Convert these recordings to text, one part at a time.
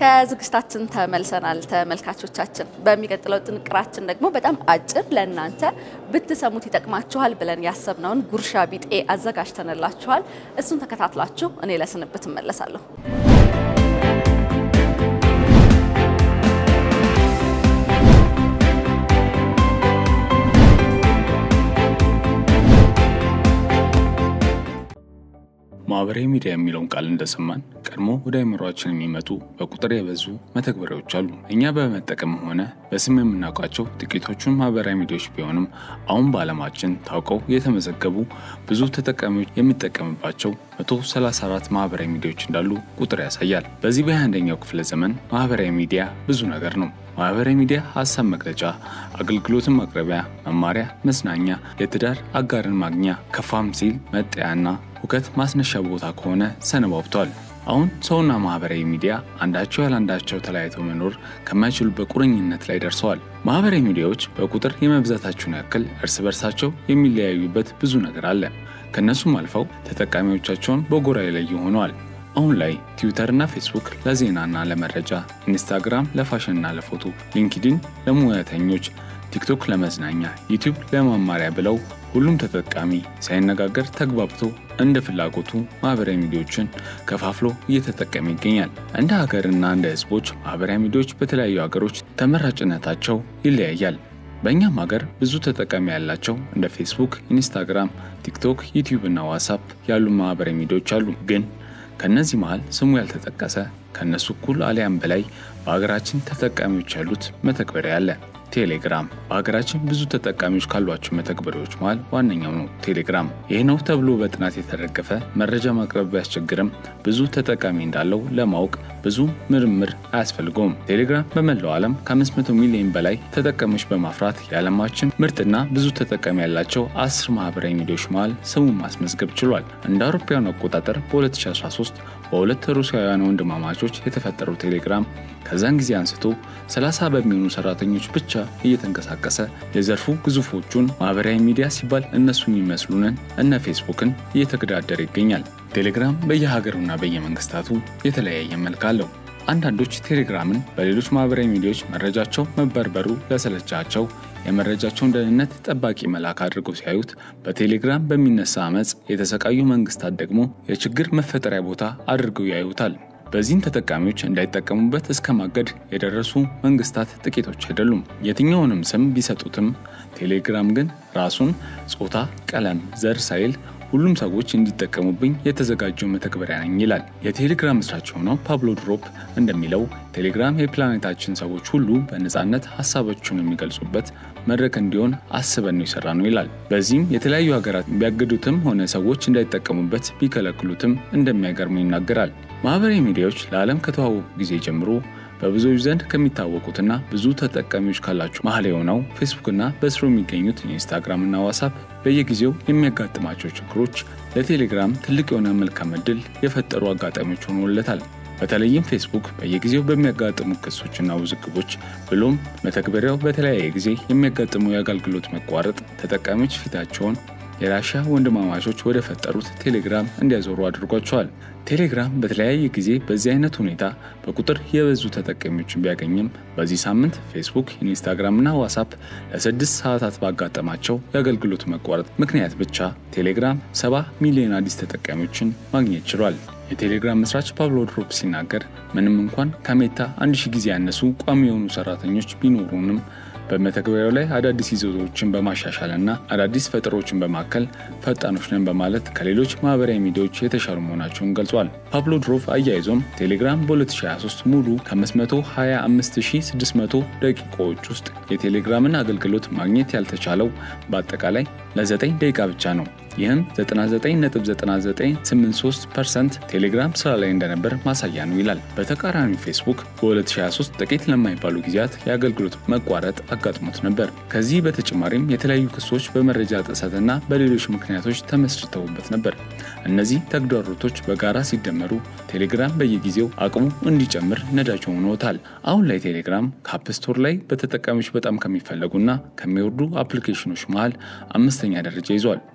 ከዝግጅታችን ተመልሰናል ተመልካቾቻችን። በሚቀጥለው ጥንቅራችን ደግሞ በጣም አጭር ለእናንተ ብትሰሙት ይጠቅማችኋል ብለን ያሰብነውን ጉርሻ ቢጤ አዘጋጅተንላችኋል። እሱን ተከታትላችሁ እኔ ለስንብት እመለሳለሁ። ማህበራዊ ሚዲያ የሚለውን ቃል እንደሰማን ቀድሞ ወደ አእምሯችን የሚመጡ በቁጥር የበዙ መተግበሪያዎች አሉ። እኛ በመጠቀም ሆነ በስም የምናውቃቸው ጥቂቶቹን ማህበራዊ ሚዲያዎች ቢሆንም አሁን በዓለማችን ታውቀው የተመዘገቡ ብዙ ተጠቃሚዎች የሚጠቀምባቸው 134 ማህበራዊ ሚዲያዎች እንዳሉ ቁጥር ያሳያል። በዚህ በ21ኛው ክፍለ ዘመን ማህበራዊ ሚዲያ ብዙ ነገር ነው። ማህበራዊ ሚዲያ ሀሳብ መግለጫ፣ አገልግሎትን ማቅረቢያ፣ መማሪያ፣ መዝናኛ፣ የትዳር አጋርን ማግኛ፣ ከፋም ሲል መጠያና ሁከት ማስነሻ ቦታ ከሆነ ሰነባብቷል። አሁን ሰውና ማህበራዊ ሚዲያ አንዳቸው ያላንዳቸው ተለያይተው መኖር ከማይችሉበት ቁርኝነት ላይ ደርሰዋል። ማህበራዊ ሚዲያዎች በቁጥር የመብዛታቸውን ያክል እርስ በርሳቸው የሚለያዩበት ብዙ ነገር አለ። ከእነሱም አልፈው ተጠቃሚዎቻቸውን በጎራ የለዩ ሆነዋል። አሁን ላይ ትዊተርና ፌስቡክ ለዜናና ለመረጃ፣ ኢንስታግራም ለፋሽንና ለፎቶ፣ ሊንክዲን ለሙያተኞች፣ ቲክቶክ ለመዝናኛ፣ ዩቲዩብ ለመማሪያ ብለው ሁሉም ተጠቃሚ ሳይነጋገር ተግባብቶ እንደ ፍላጎቱ ማህበራዊ ሚዲያዎችን ከፋፍሎ እየተጠቀመ ይገኛል። እንደ ሀገርና እንደ ሕዝቦች ማህበራዊ ሚዲያዎች በተለያዩ ሀገሮች ተመራጭነታቸው ይለያያል። በእኛም ሀገር ብዙ ተጠቃሚ ያላቸው እንደ ፌስቡክ፣ ኢንስታግራም፣ ቲክቶክ፣ ዩቲዩብ እና ዋትሳፕ ያሉ ማህበራዊ ሚዲያዎች አሉ። ግን ከእነዚህ መሃል ስሙ ያልተጠቀሰ ከእነሱ እኩል አሊያም በላይ በሀገራችን ተጠቃሚዎች ያሉት መተግበሪያ አለ። ቴሌግራም በሀገራችን ብዙ ተጠቃሚዎች ካሏቸው መተግበሪያዎች መሃል ዋነኛው ነው። ቴሌግራም ይህ ነው ተብሎ በጥናት የተደገፈ መረጃ ማቅረብ ቢያስቸግርም ብዙ ተጠቃሚ እንዳለው ለማወቅ ብዙ ምርምር አያስፈልገውም። ቴሌግራም በመላው ዓለም ከ500 ሚሊዮን በላይ ተጠቃሚዎች በማፍራት የዓለማችን ምርጥና ብዙ ተጠቃሚ ያላቸው አስር ማህበራዊ ሚዲያዎች መሃል ስሙን ማስመዝገብ ችሏል። እንደ አውሮፓውያኑ አቆጣጠር በ2013 በሁለት ሩሲያውያን ወንድማማቾች የተፈጠረው ቴሌግራም ከዛን ጊዜ አንስቶ 30 በሚሆኑ ሰራተኞች ብቻ እየተንቀሳቀሰ የዘርፉ ግዙፎቹን ማህበራዊ ሚዲያ ሲባል እነሱ የሚመስሉንን እነ ፌስቡክን እየተገዳደረ ይገኛል። ቴሌግራም በየሀገሩና በየመንግስታቱ የተለያየ መልክ አለው። አንዳንዶች ቴሌግራምን በሌሎች ማህበራዊ ሚዲያዎች መረጃቸው መበርበሩ ለሰለቻቸው የመረጃቸውን ደህንነት ጠባቂ መልአክ አድርገው ሲያዩት፣ በቴሌግራም በሚነሳ አመፅ የተሰቃዩ መንግስታት ደግሞ የችግር መፈጠሪያ ቦታ አድርገው ያዩታል። በዚህም ተጠቃሚዎች እንዳይጠቀሙበት እስከ ማገድ የደረሱ መንግስታት ጥቂቶች አይደሉም። የትኛውንም ስም ቢሰጡትም ቴሌግራም ግን ራሱን ጾታ፣ ቀለም፣ ዘር ሳይል ሁሉም ሰዎች እንዲጠቀሙብኝ የተዘጋጀው መተግበሪያ ነኝ ይላል። የቴሌግራም መስራች የሆነው ፓብሎ ድሮፕ እንደሚለው ቴሌግራም የፕላኔታችን ሰዎች ሁሉ በነፃነት ሀሳባቸውን የሚገልጹበት መድረክ እንዲሆን አስበን ነው የሰራ ነው ይላል። በዚህም የተለያዩ ሀገራት ቢያገዱትም ሆነ ሰዎች እንዳይጠቀሙበት ቢከለክሉትም እንደሚያገርሙ ይናገራል። ማህበራዊ ሚዲያዎች ለዓለም ከተዋወቁ ጊዜ ጀምሮ በብዙዎች ዘንድ ከሚታወቁትና ብዙ ተጠቃሚዎች ካላቸው መሀል የሆነው ፌስቡክና በስሩ የሚገኙት ኢንስታግራም እና ዋትሳፕ በየጊዜው የሚያጋጥማቸው ችግሮች ለቴሌግራም ትልቅ የሆነ መልካም ዕድል የፈጠሩ አጋጣሚዎች ሆኖለታል። በተለይም ፌስቡክ በየጊዜው በሚያጋጥሙ ክሶችና ውዝግቦች ብሎም መተግበሪያው በተለያየ ጊዜ የሚያጋጥመው የአገልግሎት መቋረጥ ተጠቃሚዎች ፊታቸውን የራሻ ወንድማማቾች ወደ ፈጠሩት ቴሌግራም እንዲያዞሩ አድርጓቸዋል። ቴሌግራም በተለያየ ጊዜ በዚህ አይነት ሁኔታ በቁጥር የበዙ ተጠቃሚዎችን ቢያገኝም በዚህ ሳምንት ፌስቡክ፣ ኢንስታግራም እና ዋትሳፕ ለስድስት ሰዓታት ባጋጠማቸው የአገልግሎት መቋረጥ ምክንያት ብቻ ቴሌግራም ሰባ ሚሊዮን አዲስ ተጠቃሚዎችን ማግኘት ችሏል። የቴሌግራም መስራች ፓብሎ ድሮፕ ሲናገር ምንም እንኳን ከሜታ አንድ ሺህ ጊዜ ያነሱ ቋሚ የሆኑ ሰራተኞች ቢኖሩንም በመተግበሪያው ላይ አዳዲስ ይዘቶችን በማሻሻል እና አዳዲስ ፈጠሮችን በማከል ፈጣኖች ነን በማለት ከሌሎች ማህበራዊ ሚዲያዎች የተሻሉ መሆናቸውን ገልጿል። ፓብሎ ድሮቭ አያይዞም ቴሌግራም በ2023 ሙሉ ከ525600 ደቂቃዎች ውስጥ የቴሌግራምን አገልግሎት ማግኘት ያልተቻለው በአጠቃላይ ለ9 ደቂቃ ብቻ ነው። ይህም 99.9983 ፐርሰንት ቴሌግራም ስራ ላይ እንደነበር ማሳያ ነው ይላል። በተቃራኒው ፌስቡክ በ2023 ጥቂት ለማይባሉ ጊዜያት የአገልግሎት መቋረጥ አጋጥሞት ነበር። ከዚህ በተጨማሪም የተለያዩ ክሶች በመረጃ ጥሰትና በሌሎች ምክንያቶች ተመስርተውበት ነበር። እነዚህ ተግዳሮቶች በጋራ ሲደመሩ ቴሌግራም በየጊዜው አቅሙ እንዲጨምር ነዳጅ ሆኖታል። አሁን ላይ ቴሌግራም ከአፕ ስቶር ላይ በተጠቃሚዎች በጣም ከሚፈለጉና ከሚወርዱ አፕሊኬሽኖች መሃል አምስተኛ ደረጃ ይዟል። እንደ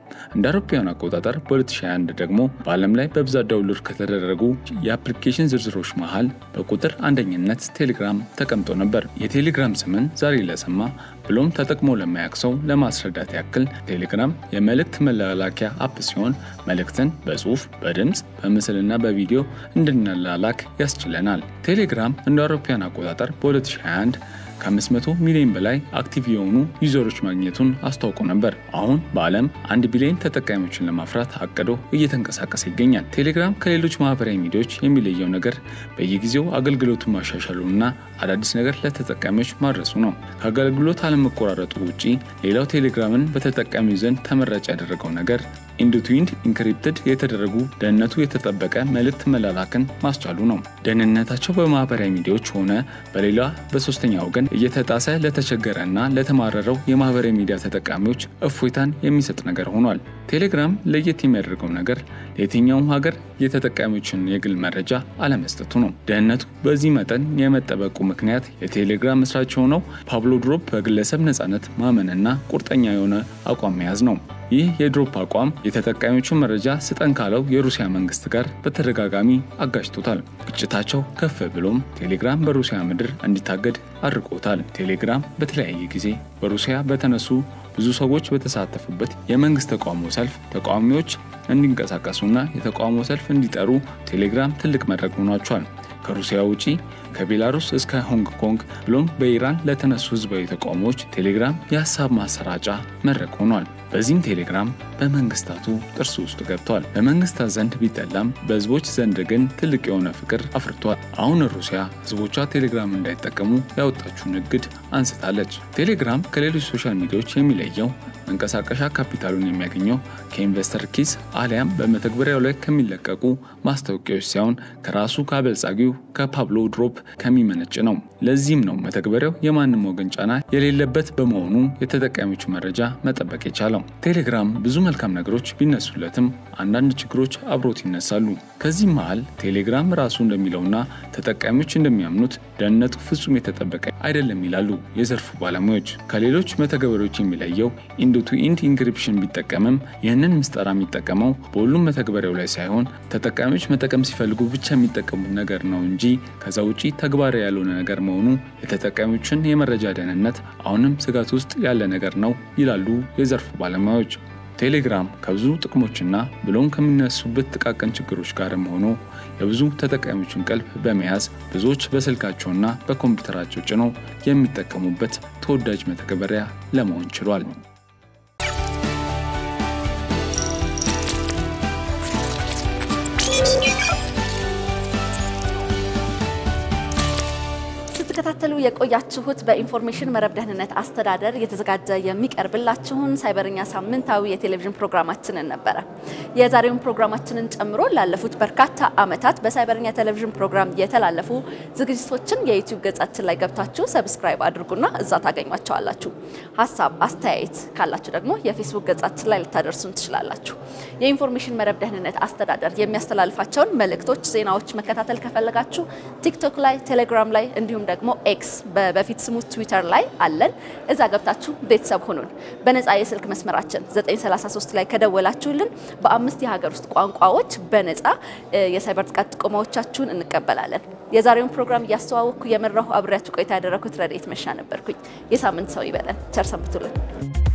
አውሮፓውያን አቆጣጠር በ2021 ደግሞ በዓለም ላይ በብዛት ዳውንሎድ ከተደረጉ የአፕሊኬሽን ዝርዝሮች መሃል በቁጥር አንደኝነት ቴሌግራም ተቀምጦ ነበር። የቴሌግራም ስምን ዛሬ ለሰማ ብሎም ተጠቅሞ ለማያውቅ ሰው ለማስረዳት ያክል ቴሌግራም የመልእክት መላላኪያ አፕ ሲሆን መልእክትን በጽሁፍ፣ በድምፅ፣ በምስልና በቪዲዮ እንድንላላክ ያስችለናል። ቴሌግራም እንደ አውሮፓውያን አቆጣጠር በ2021 ከ500 ሚሊዮን በላይ አክቲቭ የሆኑ ዩዘሮች ማግኘቱን አስታውቆ ነበር። አሁን በዓለም አንድ ቢሊዮን ተጠቃሚዎችን ለማፍራት አቅዶ እየተንቀሳቀሰ ይገኛል። ቴሌግራም ከሌሎች ማህበራዊ ሚዲያዎች የሚለየው ነገር በየጊዜው አገልግሎቱን ማሻሻሉና አዳዲስ ነገር ለተጠቃሚዎች ማድረሱ ነው። ከአገልግሎት አለመቆራረጡ ውጪ ሌላው ቴሌግራምን በተጠቃሚው ዘንድ ተመራጭ ያደረገው ነገር ኢንድ ቱ ኢንድ ኢንክሪፕትድ የተደረጉ ደህንነቱ የተጠበቀ መልእክት መላላክን ማስቻሉ ነው። ደህንነታቸው በማህበራዊ ሚዲያዎች ሆነ በሌላ በሶስተኛ ወገን እየተጣሰ ለተቸገረ እና ለተማረረው የማህበራዊ ሚዲያ ተጠቃሚዎች እፎይታን የሚሰጥ ነገር ሆኗል። ቴሌግራም ለየት የሚያደርገው ነገር ለየትኛውም ሀገር የተጠቃሚዎችን የግል መረጃ አለመስጠቱ ነው። ደህንነቱ በዚህ መጠን የመጠበቁ ምክንያት የቴሌግራም መስራች የሆነው ፓብሎ ድሮፕ በግለሰብ ነፃነት ማመንና ቁርጠኛ የሆነ አቋም መያዝ ነው። ይህ የድሮፕ አቋም የተጠቃሚዎቹን መረጃ ስጠን ካለው የሩሲያ መንግስት ጋር በተደጋጋሚ አጋጭቶታል። ግጭታቸው ከፍ ብሎም ቴሌግራም በሩሲያ ምድር እንዲታገድ አድርጎታል። ቴሌግራም በተለያየ ጊዜ በሩሲያ በተነሱ ብዙ ሰዎች በተሳተፉበት የመንግስት ተቃውሞ ሰልፍ ተቃዋሚዎች እንዲንቀሳቀሱና የተቃውሞ ሰልፍ እንዲጠሩ ቴሌግራም ትልቅ መድረክ ሆኗቸዋል። ከሩሲያ ውጪ ከቤላሩስ እስከ ሆንግ ኮንግ ብሎም በኢራን ለተነሱ ህዝባዊ ተቃውሞዎች ቴሌግራም የሀሳብ ማሰራጫ መድረክ ሆኗል። በዚህም ቴሌግራም በመንግስታቱ ጥርስ ውስጥ ገብቷል። በመንግስታት ዘንድ ቢጠላም በህዝቦች ዘንድ ግን ትልቅ የሆነ ፍቅር አፍርቷል። አሁን ሩሲያ ህዝቦቿ ቴሌግራም እንዳይጠቀሙ ያወጣችውን እግድ አንስታለች። ቴሌግራም ከሌሎች ሶሻል ሚዲያዎች የሚለየው መንቀሳቀሻ ካፒታሉን የሚያገኘው ከኢንቨስተር ኪስ አሊያም በመተግበሪያው ላይ ከሚለቀቁ ማስታወቂያዎች ሳይሆን ከራሱ ከአበልጻጊው ከፓብሎ ድሮፕ ከሚመነጭ ነው። ለዚህም ነው መተግበሪያው የማንም ወገን ጫና የሌለበት በመሆኑ የተጠቃሚዎቹ መረጃ መጠበቅ የቻለው። ቴሌግራም ብዙ መልካም ነገሮች ቢነሱለትም አንዳንድ ችግሮች አብሮት ይነሳሉ። ከዚህም መሃል ቴሌግራም ራሱ እንደሚለውና ተጠቃሚዎች እንደሚያምኑት ደህንነቱ ፍጹም የተጠበቀ አይደለም ይላሉ የዘርፉ ባለሙያዎች። ከሌሎች መተግበሪያዎች የሚለየው ኢንድ ቱ ኢንድ ኢንክሪፕሽን ቢጠቀምም ይህንን ምስጠራ የሚጠቀመው በሁሉም መተግበሪያው ላይ ሳይሆን ተጠቃሚዎች መጠቀም ሲፈልጉ ብቻ የሚጠቀሙት ነገር ነው እንጂ ከዛ ውጪ ተግባራዊ ያልሆነ ነገር መሆኑ የተጠቃሚዎችን የመረጃ ደህንነት አሁንም ስጋት ውስጥ ያለ ነገር ነው ይላሉ የዘርፉ ባለሙያዎች። ቴሌግራም ከብዙ ጥቅሞችና ብሎም ከሚነሱበት ጥቃቅን ችግሮች ጋርም ሆኖ የብዙ ተጠቃሚዎችን ቀልብ በመያዝ ብዙዎች በስልካቸውና በኮምፒውተራቸው ጭነው የሚጠቀሙበት ተወዳጅ መተግበሪያ ለመሆን ችሏል። ስትከታተሉ የቆያችሁት በኢንፎርሜሽን መረብ ደህንነት አስተዳደር እየተዘጋጀ የሚቀርብላችሁን ሳይበርኛ ሳምንታዊ የቴሌቪዥን ፕሮግራማችንን ነበረ። የዛሬውን ፕሮግራማችንን ጨምሮ ላለፉት በርካታ ዓመታት በሳይበርኛ ቴሌቪዥን ፕሮግራም የተላለፉ ዝግጅቶችን የዩቲዩብ ገጻችን ላይ ገብታችሁ ሰብስክራይብ አድርጉና እዛ ታገኟቸዋላችሁ። ሀሳብ አስተያየት ካላችሁ ደግሞ የፌስቡክ ገጻችን ላይ ልታደርሱን ትችላላችሁ። የኢንፎርሜሽን መረብ ደህንነት አስተዳደር የሚያስተላልፋቸውን መልእክቶች፣ ዜናዎች መከታተል ከፈለጋችሁ ቲክቶክ ላይ፣ ቴሌግራም ላይ እንዲሁም ደግሞ ኤክስ በፊት ስሙ ትዊተር ላይ አለን። እዛ ገብታችሁ ቤተሰብ ሁኑን። በነፃ የስልክ መስመራችን 933 ላይ ከደወላችሁልን በአምስት የሀገር ውስጥ ቋንቋዎች በነፃ የሳይበር ጥቃት ጥቆማዎቻችሁን እንቀበላለን። የዛሬውን ፕሮግራም እያስተዋወቅኩ የመራሁ አብሬያችሁ ቆይታ ያደረኩት ረድኤት መሻ ነበርኩኝ። የሳምንት ሰው ይበለን። ቸር ሰንብቱልን።